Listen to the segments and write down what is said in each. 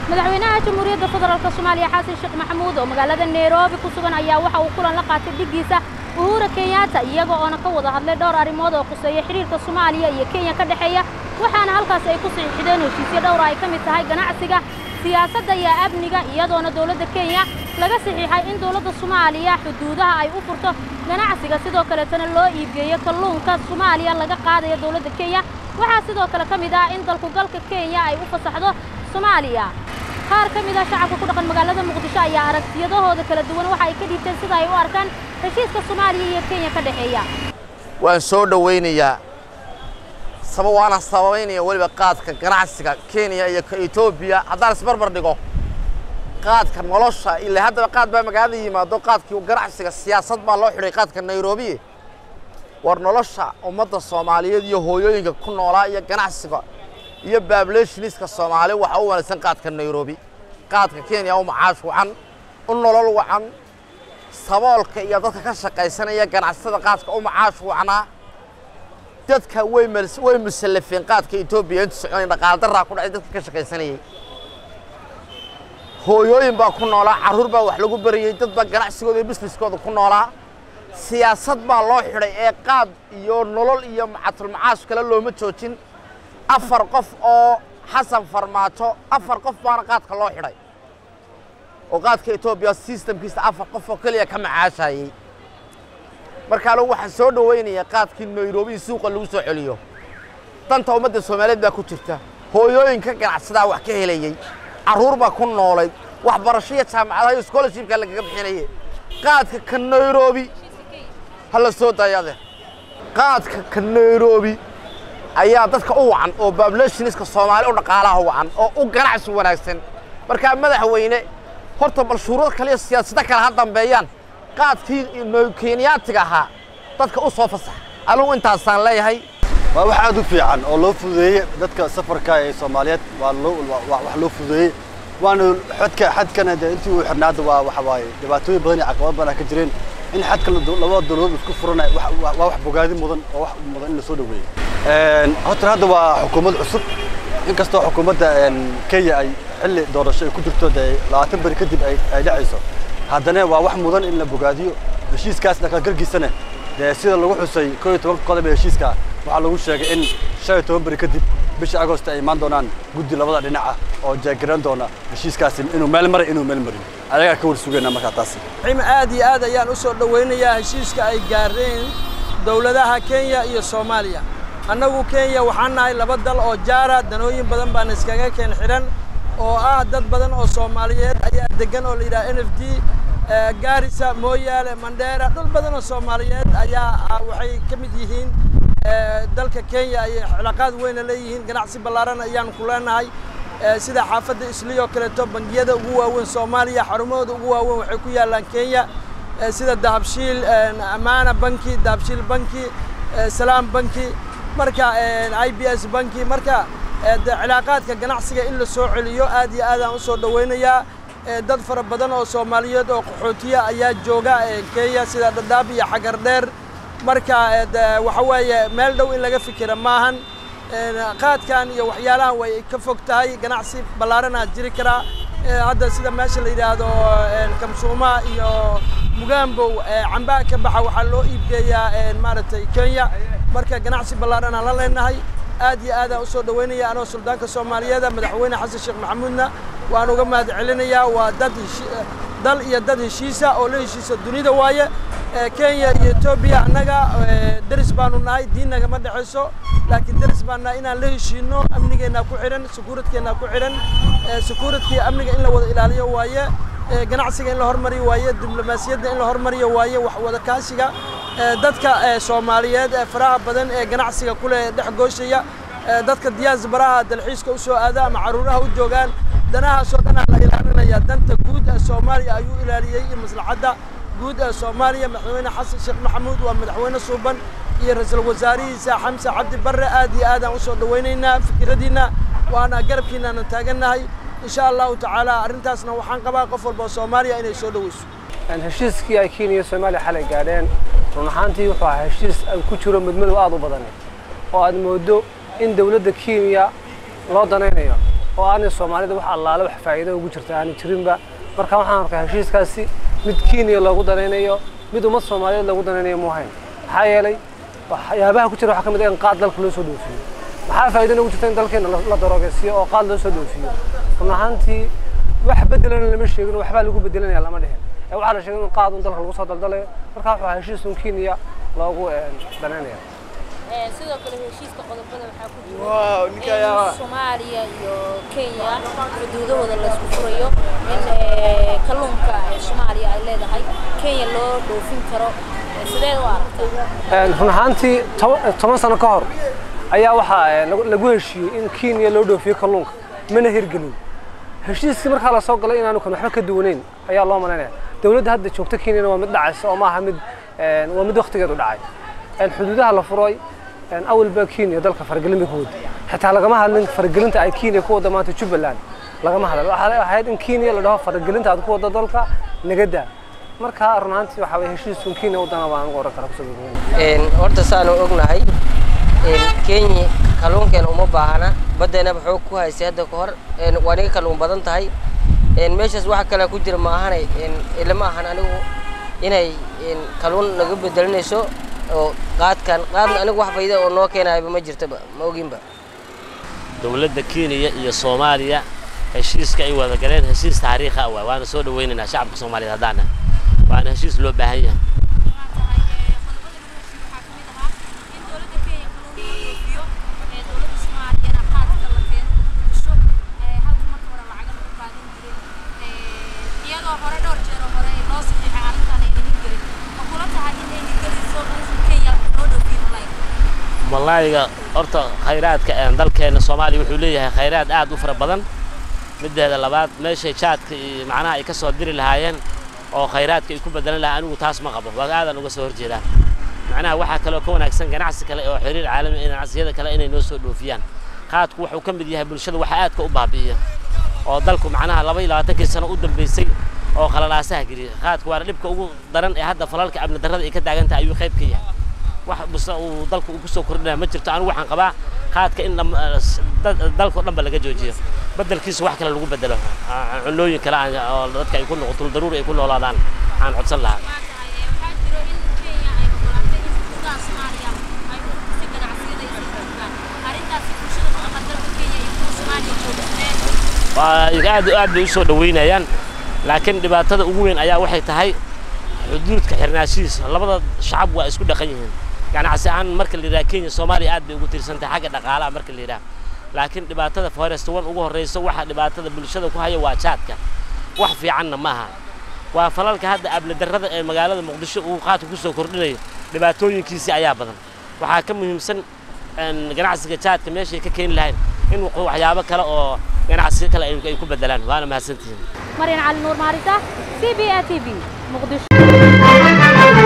madaxweynaha jamhuuriyadda federaalk soomaaliya xasan sheekh maxamuud oo magaalada nairobi ku sugan ayaa waxa uu kulan la qaatay dhiggiisa uhura kenyatta iyaga oona ka wada hadlay dhowr arrimood oo khuseeya xidhiirka soomaaliya iyo kenya ka dhexeeya waxaana halkaas ay ku saxiixdeen heshiisyo dhowra ay ka mid tahay ganacsiga siyaasadda iyo amniga iyadoona dowladda kenya laga saxiixay in dowladda soomaaliya xuduudaha ay u furto ganacsiga sidoo kaleetana loo iibgeeyo kalluunka soomaaliya laga qaadayo dowladda kenya waxaa sidoo kale ka mid ah in dalku galka kenya ay u fasaxdo soomaaliya qaar ka mid ah shacabka ku dhaqan magaalada muqdisho ayaa aragtiyadahooda kala duwan waxa ay ka dhiibteen sida ay u arkaan heshiiska soomaaliya iyo kenya ka dhexeeya waan soo dhowaynayaa saba waana sababaynaya weliba qaadka ganacsiga kenya iyo ka etoobiya haddaan isbarbar dhigo qaadka nolosha ilaa haddaba qaad baa magaalada yimaado qaadkii ganacsiga siyaasad baa loo xidhay qaadka nairobi war nolosha ummadda soomaaliyeed iyo hooyooyinka ku noolaa iyo ganacsiga iyo baabuleshiniska soomaali waxa u wanaagsan qaadka nairobi qaadka kenya u macaash wacan u nolol wacan saboolka iyo dadka ka shaqaysanaya ganacsatada qaadka u macaash wacnaa dadka way way musallafeen qaadka etoobiya inta soconay dhaqaale daraa ku dhacay dadka ka shaqaysanayay hooyooyin baa ku noolaa carruur baa wax lagu barayey dad baa ganacsigooda iyo bisniskooda ku noolaa siyaasad baa loo xidhay ee qaad iyo nolol iyo macatulmacaash kale looma joojin afar qof oo xasan farmaajo afar qof baana qaadka loo xidhay oo qaadka etoobiya sistamkiisa afar qof oo keliya ka macaashayey marka anigu waxaan soo dhowaynayaa qaadkii nairobi suuqa lagu soo celiyo danta ummadda soomaaliyeed baa ku jirta hooyooyinka ganacsadaa wax ka helayey carruur baa ku noolayd waxbarasho iyo jaamacadaha iyo scholarshipka lagaga bixinayay qaadka ka nairobi ha la soo dayade qaadka ka nairobi ayaa dadka u wacan oo baabuleshiniska soomaali u dhaqaalaha wacan oo u ganacsi wanaagsan markaa madaxweyne horta bal shuruud kale iyo siyaasado kale ha dambeeyaan qaadkii kenyaatiga ahaa dadka u soo fasax anigu intaasaan leeyahay waa wax aad u fiican oo loo fududeeyey dadka safarka ee soomaaliyeed waa loo wax loo fududeeyey waana xadka xadkana dee intii uu xirnaada waa waxa waaye dhibaatooyin badan iyo caqabad badan ka jireen in xadka labada dowladood isku furana waa wax bogaadi mudan oo wax mudan in la soo dhaweeyo horta hadda waa xukuumad cusub inkastoo xukuumadda kenya ay xilli doorasho ay ku jirto dee labaatan beri kadib ay dhacayso haddana waa wax mudan in la bogaadiyo heshiiskaas dhaqangalkiisana dee sida lagu xusay koo iyo tobanka qodob ee heshiiska waxaa lagu sheegay in shan iyo toban beri kadib bisha agost ay imaan doonaan guddi labada dhinac ah oo jeegaran doona heshiiskaasi inuu meel maray inuu meel marin ayagaa ka war sugayna markaa taasi aad iyo aad ayaan u soo dhowaynayaa heshiiska ay gaareen dowladaha kenya iyo soomaaliya annagu kenya waxaan nahay laba dal oo jaara danooyin badan baan iskaga keen xidhan oo ah dad badan oo soomaaliyeed ayaa degan oo la yidhaha n f d gaarisa mooyaale mandheera dhul badan oo soomaaliyeed ayaa waxay ka mid yihiin dalka kenya ayay cilaaqaad weyna leeyihiin ganacsi ballaaran ayaan ku leenahay sida xaafadda isliyo kaleeto bangiyada ugu waaweyn soomaaliya xarumahooda ugu waaweyn waxay ku yaallaan kenya sida dahabshiil amaana banki dahabshiil banki salaam banki marka i b s banki marka cilaaqaadka ganacsiga in la soo celiyo aad iyo aadaan u soo dhowaynayaa dad fara badan oo soomaaliyeed oo qaxootiya ayaa jooga kenya sida dhadhaab iyo xagar dheer marka waxa weeye meel dhow in laga fikira maahan qaadkan iyo waxyaalahan way ka fog tahay ganacsi ballaaranaa jiri karaa hadda sida meesha la yidhaahdo kamsuuma iyo mugaambow cambaa ka baxa waxaa loo iibgeeyaa maaragtay kenya marka ganacsi ballaaranaa la leenahay aad iyo aadaan usoo dhawaynaya anoo suldaanka soomaaliyeeda madaxweyne xasan sheekh maxamuudna waan uga mahad celinayaa waa dad dal iyo dad heshiisa oo la heshiisa dunida waaye kenya iyo etoobiya annaga deris baanu nahay diin nagama dhexayso laakiin deris baan nahay inaan la heshiino amnigeennaa ku xidhan sekuuradkeennaa ku xidhan sekuuradkii amniga in la wada ilaaliyo waaye ganacsiga in la hormariyo waaye diblomaasiyadda in la hormariyo waaye wax wada kaashiga dadka soomaaliyeed ee faraha badan ee ganacsiga kule dhex gooshaya dadka diyaasbaraha dalxiiska u soo aada ama caruuraha u joogaan danahaasoo dhanaa la ilaalinaya danta guud ee soomaaliya ayuu ilaaliyey iyo maslaxadda guud ee soomaaliya madaxweyne xasan sheekh maxamuud waa madaxweyne suuban iyo ra-iisul wasaarihiisa xamse cabdi barre aad iyo aadaan usoo dhawaynaynaa fikiradiinna waana garabkiinaanan taagannahay insha allahu tacaala arrintaasna waxaan qabaa qof walba oo soomaaliya inay soo dhaweyso heshiiskii ay kenya iyo soomaaliya xalay gaadheen run ahaantii wuxuu ahaa heshiis ay ku jiro midmadow aad u badan oo aad mooddo in dawladda kenya loo danaynayo oo aanay soomaalida wax allaale wax faa'iido ugu jirta aanay jirinba marka waxaan arkaa heshiiskaasi mid kenya loogu danaynayo mid ummad soomaaliyeed loogu danaynayo muuhayn maxaa yeelay waxyaabaha ku jira waxaa ka mid ah in qaad dalka loo soo dhoofiyo maxaa faa'iido noogu jirta in dalkeena la daroogeesiyo oo qaad loo soo dhoofiyo run ahaantii wax bedelana lama sheegin waxbaa lagu bedelanaya lama dhihin ee waxaa la sheegay in qaad un dalka lagu soo daldalayo marka waxaa heshiis un kenya loogu danaynaya sidoo kale heshiiska qodobada waxaa ku jira in soomaaliya iyo kenya xuduudahooda laysku furayo in kalluunka soomaaliya ay leedahay kenya loo dhoofin karo sideed u aragtay run ahaantii toban sano ka hor ayaa waxaa lagu heshiiyey in kenya loo dhoofiyo kalluunka mana hirgelin heshiiskii markaa lasoo galay inaanu kan waxba ka duwanayn ayaa loo malaynaya dowladda hadda joogta kenyana waa mid dhacaysa oo maaha mid waa mid waktigeedu dhacay xuduudaha la furay awalba kenya dalka faragelin bay ku wada xitaa lagama hadlin faragelinta ay kenya ku wada maanta jubbaland lagama hadlin waxaa ahayd in kenya la dhaho faragelinta aad ku wada dalka nagadaa marka run ahaantii waxaa weye heshiisun kenya wadana baan ugu oran kara kusoo horta saanu ognahay kenya kalluunkeena uma baahana baddeenaba xoog ku haysay hadda ka hor waa niga kalluun badan tahay meeshaas waxa kale ku jira ma ahanay ilama ahan anigu inay kalluun naga bedelinayso oo qaadkan qaadna anigu wax fayda oo noo keenayaba ma jirtaba ma oginba dowladda kenya iyo soomaaliya heshiiska ay wada galeen heshiis taariikhi ah waay waana soo dhawaynaynaa shacabka soomaaliyeed haddaana waana heshiis loo baahan yahay malaayiga horta khayraadka dalkeena soomaaliya wuxuu leeyahay khayraad aad u fara badan mideeda labaad meeshay jaadka iyo macnaha ay ka soo diri lahaayeen oo khayraadka ay ku bedelan lahaa anigu taas ma qabo waa aadan uga soo horjeedaan macnaha waxaa kaloo ka wanaagsan ganacsi kale oo xiriir caalami ganacsiyada kale inay noo soo dhoofiyaan qaadku wuxuu ka mid yahay bulshada waxa aadka u baabi'iya oo dalku macnaha laba iyo labaatankii sano u dambeysay oo khalalaasaha geliya qaadku waana dhibka ugu daran ee hadda falalka amni darrada ay ka taagan tahay ayuu qayb ka yahay wax busta uu dalku ku soo kordhinaya ma jirto anigu waxaan qabaa qaadka in dalkao dhanba laga joojiyo bedelkiisa wax kale lagu bedelo cunooyin kale oo dadka ay ku noqoto daruuri ay ku noolaadaan aan codsan lahaa aad aad bay u soo dhaweynayaan laakiin dhibaatada ugu weyn ayaa waxay tahay xuduudka xirnaashihiisa labada shacab waa isku dhaqan yihiin ganacsi ahaan marka la yidhaha kenya soomaaliya aad bay ugu tiirsan tahay xagga dhaqaalaha marka la yidhaha laakiin dhibaatada forest one ugu horreysa waxa dhibaatada bulshada ku haya waa jaadka wax fiicanna ma aha waa falalka hadda abladarrada ee magaalada muqdisho uu qaadka ku soo kordhinayo dhibaatooyinkiisii ayaa badan waxaa ka muhiimsan ganacsiga jaadka meeshay ka keeni lahayn in waxyaabo kale oo ganacsiga kale ay ku bedelaan waana mahadsantihiin maryan cali nuur maarisa c b a t v muqdisho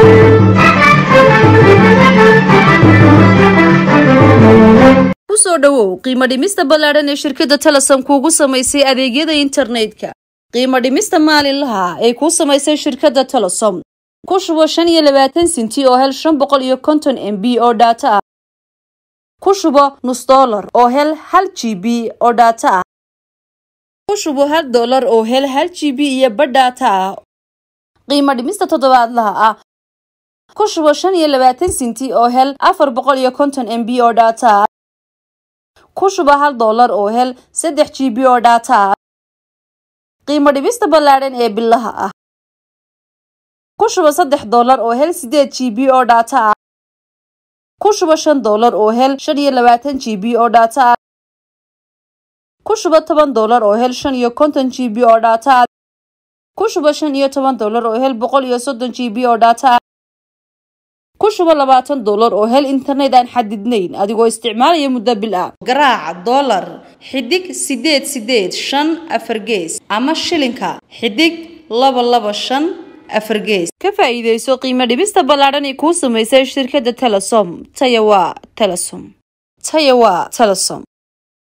kusoo dhowow qiimo dhimista ballaadhan ee shirkadda telesom kuugu samaysay adeegyada internetka qiimo dhimista maalinlaha ay kuu samaysay shirkadda telesom ku shubo shan iyo labaatan sinti oo hel shan boqol iyo konton m b oo dhaato ah ku shubo nus dollar oo hel hal g b oo dhaato ah ku shubo hal dollar oo hel hal g b iyo badh dhaato ah qiimo dhimista toddobaadlaha ah ku shubo shan iyo labaatan sinti oo hel afar boqol iyo konton m b oo dhaato ah ku shubo hal dollar oo hel saddex g b oo dhaato ah qiimo dhibista ballaadhan ee bilaha ah ku shubo saddex dollar oo hel sideed g b oo dhaato ah ku shubo shan dollar oo hel shan iyo labaatan g b oo dhaato ah ku shubo toban dollar oo hel shan iyo konton g b oo dhaato ah ku shubo shan iyo toban dollar oo hel boqol iyo soddon g b oo dhaato ah ku shubo labaatan dollar oo hel internet aan xadidnayn adigoo isticmaalaya muddo bil ah garaaca dollar xidig sideed sideed shan afar gees ama shilinka xidig laba laba shan afar gees ka faa'iidayso qiimo dhibista ballaadhan ee kuu samaysay shirkadda telesom taya waa telesom taya waa telesom